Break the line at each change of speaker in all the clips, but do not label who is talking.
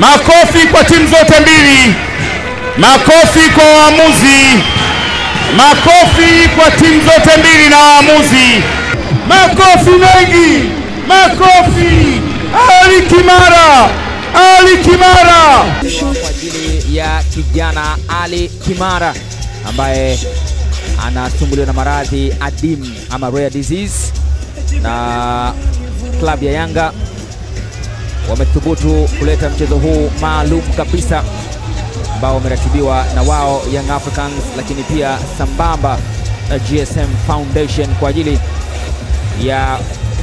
Makofi kwa timu zote mbili, makofi kwa waamuzi, makofi kwa timu zote mbili na waamuzi, makofi mengi, makofi. Ali Kimara, Ali Kimara.
kwa ajili ya kijana Ali Kimara ambaye anasumbuliwa na maradhi adimu ama rare disease, na klabu ya Yanga wamethubutu kuleta mchezo huu maalum kabisa ambao umeratibiwa na wao Young Africans, lakini pia sambamba na GSM Foundation kwa ajili ya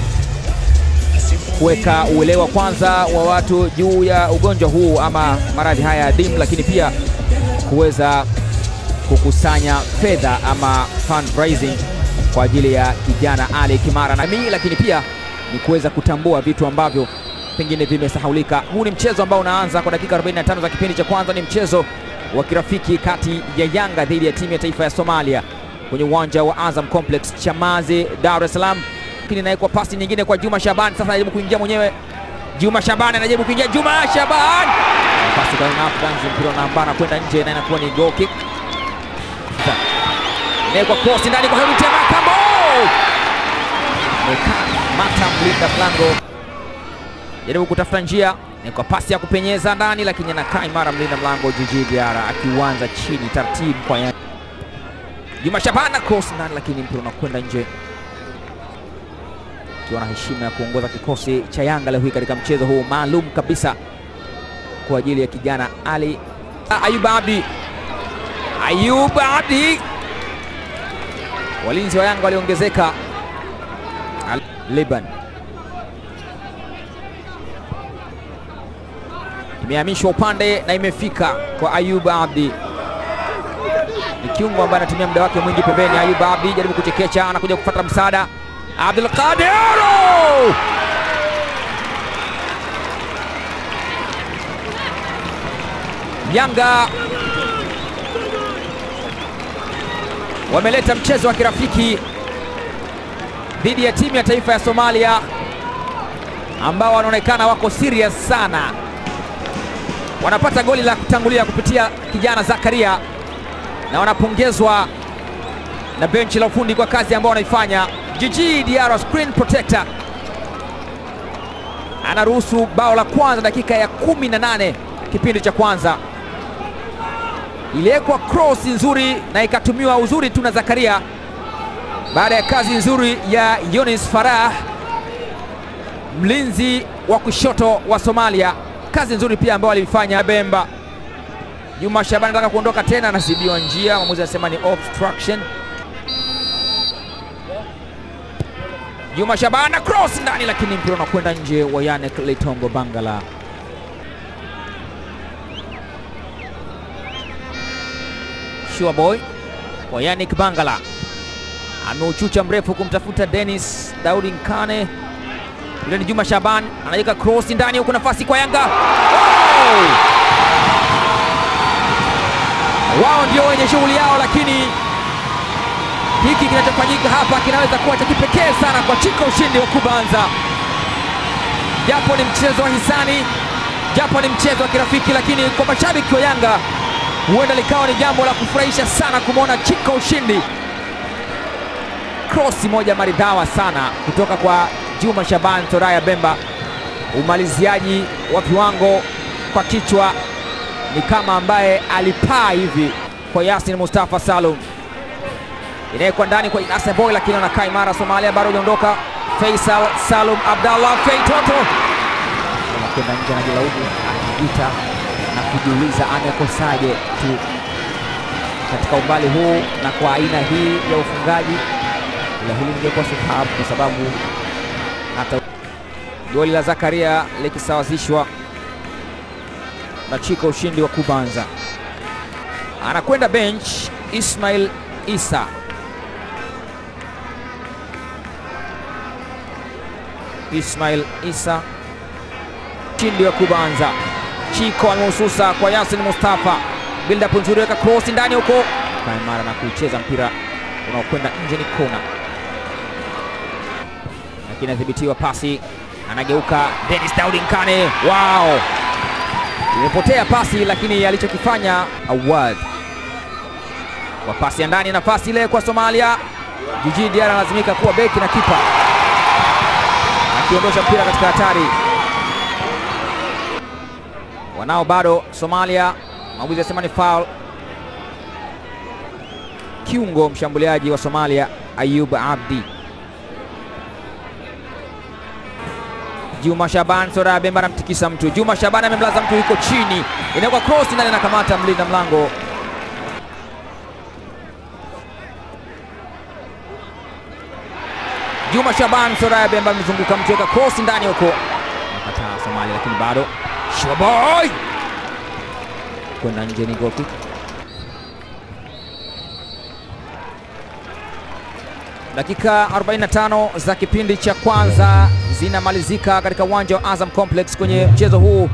kuweka uelewa kwanza wa watu juu ya ugonjwa huu ama maradhi haya adimu, lakini pia kuweza kukusanya fedha ama fundraising kwa ajili ya kijana Ali Kimara na mimi, lakini pia ni kuweza kutambua vitu ambavyo pengine vimesahaulika. Huu ni mchezo ambao unaanza kwa dakika 45 za kipindi cha kwanza. Ni mchezo wa kirafiki kati ya Yanga dhidi ya timu ya taifa ya Somalia kwenye uwanja wa Azam Complex Chamazi, Dar es Salaam. Lakini inawekwa pasi nyingine kwa Juma Shaban, sasa anajaribu kuingia mwenyewe. Juma Shaban anajaribu kuingia, Juma Shaban pasi kwa Young Africans, mpira unaambana kwenda nje na inakuwa ni goal kick. Inawekwa cross ndani kwa Heriti Makambo, mata mlinda mlango jaribu kutafuta njia ni kwa pasi ya kupenyeza ndani, lakini anakaa imara mlinda mlango Jiji Diara akiuanza chini taratibu kwa Yanga. Juma Shabana cross ndani, lakini mpira unakwenda nje, akiwa na heshima ya kuongoza kikosi cha Yanga leo hii katika mchezo huu maalum kabisa kwa ajili ya kijana Ali Ayub Abdi. Ayub Abdi, walinzi wa Yanga waliongezeka. Liban imehamishwa upande na imefika kwa Ayub Abdi. Ni kiungo ambaye anatumia muda wake mwingi pembeni. Ayub Abdi jaribu kuchekecha, anakuja kufuata msaada. Abdul Qadir Yanga wameleta mchezo wa kirafiki dhidi ya timu ya taifa ya Somalia ambao wanaonekana wako serious sana wanapata goli la kutangulia kupitia kijana Zakaria na wanapongezwa na benchi la ufundi kwa kazi ambayo wanaifanya. Jiji Diarra screen protector anaruhusu bao la kwanza dakika ya kumi na nane kipindi cha kwanza. Iliwekwa cross nzuri na ikatumiwa uzuri tu na Zakaria baada ya kazi nzuri ya Yonis Farah, mlinzi wa kushoto wa Somalia kazi nzuri pia ambayo alifanya Bemba. Juma Shabani anataka kuondoka tena, anasibiwa njia, mwamuzi anasema ni obstruction. Juma Shabani na cross ndani, lakini mpira unakwenda nje wa Yanek Leitongo Bangala. Sure boy wa Yanik Bangala ameuchucha mrefu kumtafuta Dennis Daudi Nkane yule ni Juma Shaban anaweka cross ndani huko, nafasi kwa Yanga. Wow! Wao ndio wenye shughuli yao, lakini hiki kinachofanyika hapa kinaweza kuwa cha kipekee sana kwa Chiko ushindi wa kubanza, japo ni mchezo wa hisani, japo ni mchezo wa kirafiki, lakini kwa mashabiki wa Yanga huenda likawa ni jambo la kufurahisha sana kumwona Chiko ushindi. Cross moja maridhawa sana kutoka kwa Juma Shaban Toraya Bemba, umaliziaji wa viwango kwa kichwa, ni kama ambaye alipaa hivi kwa Yasin Mustafa Salum. Inawekwa ndani kwa Inasa Boy, lakini anakaa imara. Somalia bado hajaondoka. Faisal Salum Abdallah Fei Toto anakwenda nje, anajilaumu, anajuta na kujiuliza amekosaje tu katika umbali huu na kwa aina hii ya ufungaji, ila hili lingekuwa superb kwa sababu hata goli la Zakaria likisawazishwa na Chiko ushindi wa kubanza. Anakwenda bench Ismail Isa. Ismail Isa ushindi wa kubanza. Chiko amehususa kwa Yasin Mustafa, build up nzuri, weka cross ndani huko kaimara na kuicheza mpira unaokwenda nje, ni kona lakini adhibitiwa pasi, anageuka Dennis Daudi Nkane. Wow, imepotea pasi, lakini alichokifanya Awad kwa pasi ya ndani, nafasi ile kwa Somalia. Jiji Diarra analazimika kuwa beki na kipa akiondosha mpira katika hatari. Wanao bado Somalia, mwamuzi asema ni foul. Kiungo mshambuliaji wa Somalia Ayub Abdi. Juma Shaban Sora Bemba anamtikisa mtu. Juma Shaban amemlaza mtu, yuko chini, inawekwa cross ndani, anakamata mlinda mlango Juma Shaban Soraya Bemba amezunguka mtu, weka cross ndani huko, nakataa Somalia, lakini bado Shaboy kwenda nje, ni goal kick. Dakika 45 za kipindi cha kwanza zinamalizika katika uwanja wa Azam Complex kwenye mchezo huu,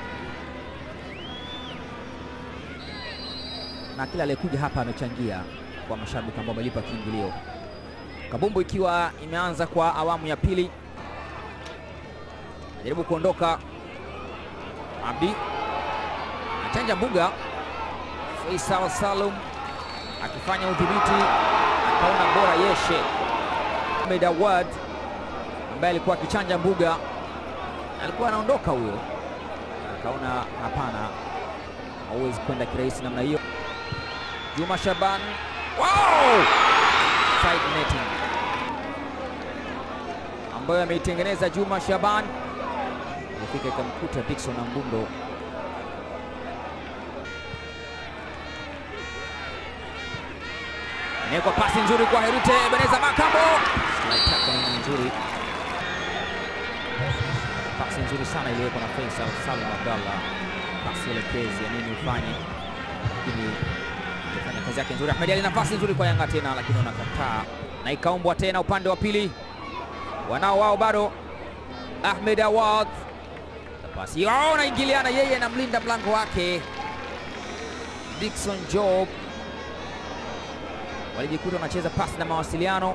na kila aliyekuja hapa amechangia kwa mashabiki ambao wamelipa kiingilio. Kabumbu ikiwa imeanza kwa awamu ya pili, najaribu kuondoka. Abdi achanja mbuga, Faisal Salum akifanya udhibiti, akaona bora Yeshe Ahmed Awad ambaye alikuwa akichanja mbuga, alikuwa anaondoka huyo, akaona hapana, hauwezi kwenda kirahisi namna hiyo. Juma Shaban, wow! Side netting ambayo ameitengeneza Juma Shaban, ilifika ikamkuta Dickson Ambundo. Inawekwa pasi nzuri kwa Herite Beneza Makambo, nzuri pasi nzuri sana iliyowekwa na Faisal Salum Abdallah, pasi elekezi ya nini ufanye, lakini fanya kazi yake nzuri. Ahmed Ali nafasi nzuri kwa Yanga tena, lakini wanakataa na ikaumbwa tena upande wa pili. Wanao wao bado Ahmed Awad, nafasi yao naingiliana yeye na mlinda mlango wake Dickson Job, walijikuta wanacheza pasi na mawasiliano,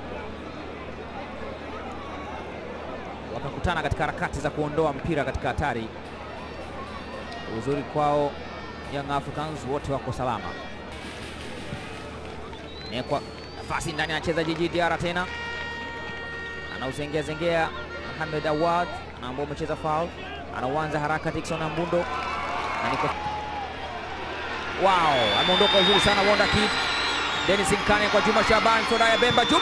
wakakutana katika harakati za kuondoa mpira katika hatari. Uzuri kwao Young Africans wote wako salama. Nekwa nafasi ndani, anacheza Jiji Diarra tena, anauzengea zengea Mohamed Awad ambao umecheza foul, anauanza haraka Dickson Ambundo na niko wow, ameondoka uzuri sana Wonder Kid. Dennis Nkane kwa Juma Shaban Soraya Bemba, Juma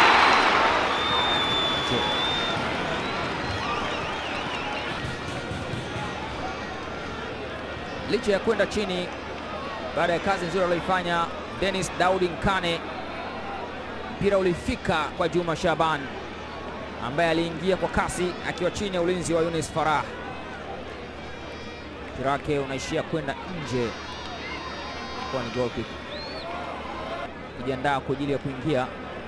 licha ya kwenda chini baada ya kazi nzuri aliyoifanya Dennis Daudi Nkane, mpira ulifika kwa Juma Shaban ambaye aliingia kwa kasi akiwa chini ya ulinzi wa Yunis Farah. Mpira wake unaishia kwenda nje, kwa ni goal kick. Kujiandaa kwa ajili ya kuingia,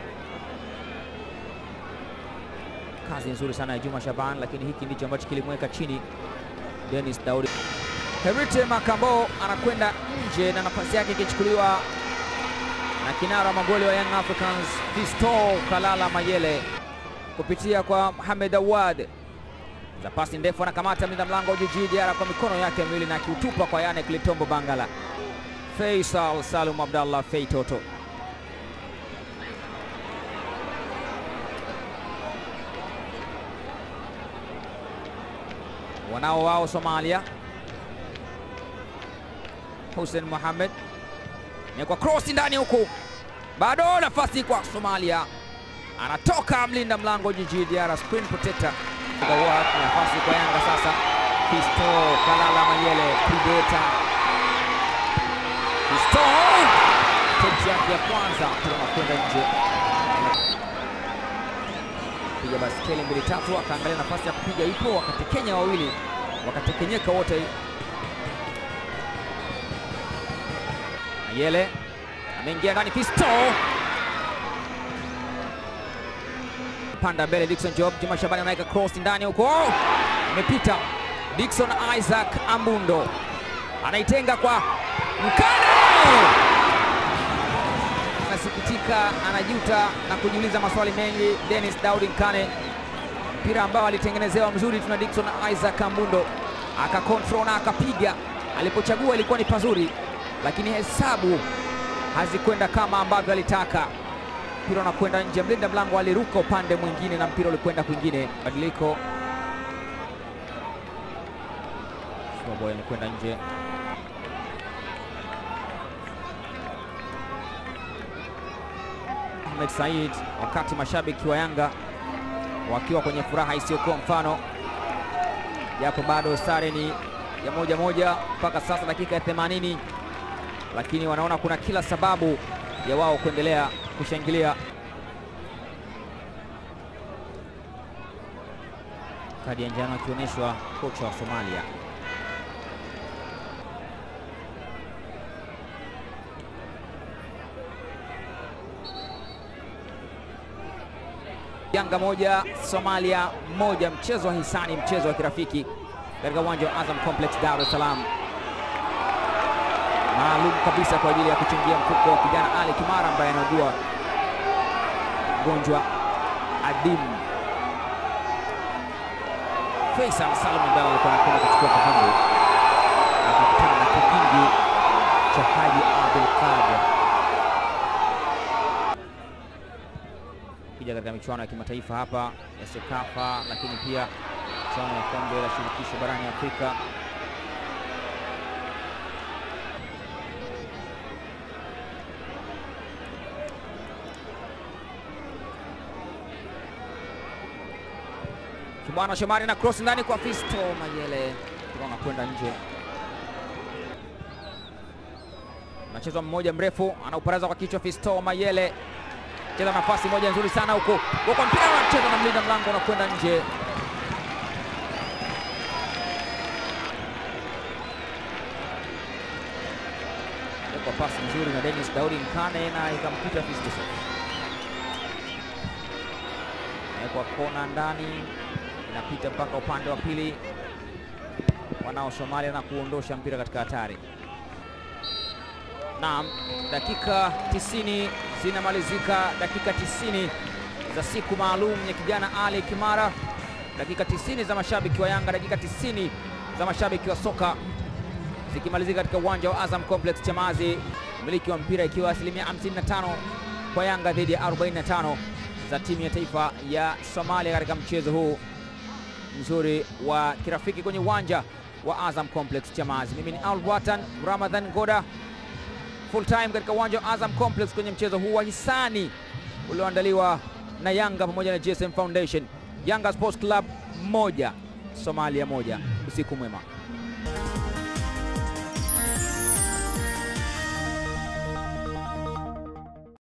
kazi nzuri sana ya Juma Shaban, lakini hiki ndicho ambacho kilimweka chini Dennis Daudi. Herite Makambo anakwenda nje na nafasi yake ikichukuliwa na kinara magoli wa Young Africans Fisto Kalala Mayele kupitia kwa Mohamed Awad za pasi ndefu, anakamata mlinda mlango Jiji Diarra kwa mikono yake miwili na akiutupa kwa Yane Litombo Bangala. Faisal Salum Abdallah Fei Toto wanao wao Somalia Hussein Mohamed ni kwa cross ndani huku, bado nafasi kwa Somalia, anatoka mlinda mlango Jiji Diarra, screen protector. Nafasi kwa Yanga sasa, Fisto Kalala Mayele Pideta, Fisto tenti yake ya kwanza tunakwenda nje, piga baskeli mbili tatu, akaangalia nafasi ya kupiga ipo, wakatekenya wawili, wakatekenyeka wote Mayele ameingia ndani, Fisto panda mbele, Dickson Job, Juma Shabani anaweka cross ndani huko, imepita Dickson Isaac Ambundo anaitenga kwa Mkane, anasikitika, anajuta na kujiuliza maswali mengi. Dennis Daudi Mkane, mpira ambao alitengenezewa mzuri, tuna Dickson Isaac Ambundo akakontrol na akapiga. Alipochagua ilikuwa ni pazuri, lakini hesabu hazikwenda kama ambavyo alitaka. Mpira unakwenda nje, mlinda mlango aliruka upande mwingine na mpira ulikwenda kwingine. Badiliko, Showboy alikwenda nje. Ahmed Said, wakati mashabiki wa Yanga wakiwa kwenye furaha isiyokuwa mfano, japo bado sare ni ya moja moja mpaka sasa dakika ya 80, lakini wanaona kuna kila sababu ya wao kuendelea kushangilia. Kadi ya njano akionyeshwa kocha wa Somalia. Yanga moja Somalia moja, mchezo wa hisani, mchezo wa kirafiki katika uwanja wa Azam Complex Dar es Salaam, maalum kabisa kwa ajili ya kuchangia mfuko wa kijana Ali Kimara ambaye anaugua mgonjwa adimu. Faisal Salum ambaye alikuwa anakwenda kuchukua kahungu akakutana na kigingi cha Haji Abdul Qadir kija katika michuano ya kimataifa hapa ya Sekafa, lakini pia michuano ya kombe la shirikisho barani Afrika. Kibwana Shomari na cross ndani kwa Fisto Mayele, unakwenda nje. Nachezwa mmoja mrefu, anauparaza kwa kichwa Fisto Mayele cheza nafasi moja nzuri sana huko kwa mpira unacheza na mlinda mlango unakwenda nje. Kwa pasi nzuri na Dennis Daudi Nkane na ikampita Fistus. Kwa kona ndani inapita mpaka upande wa pili wanao Somalia na kuondosha mpira katika hatari. Naam, dakika 90 zinamalizika, dakika 90 za siku maalum ya kijana Ali Kimara, dakika 90 za mashabiki wa Yanga, dakika 90 za mashabiki wa soka zikimalizika katika uwanja wa Azam Complex Chamazi, umiliki wa mpira ikiwa asilimia 55 kwa Yanga dhidi ya 45 za timu ya taifa ya Somalia katika mchezo huu mzuri wa kirafiki kwenye uwanja wa Azam Complex Chamazi. Mimi ni Alwatan Ramadhan Goda full time katika uwanja wa Azam Complex kwenye mchezo huu wa hisani ulioandaliwa na Yanga pamoja na GSM Foundation. Yanga Sports Club moja, Somalia moja. Usiku mwema.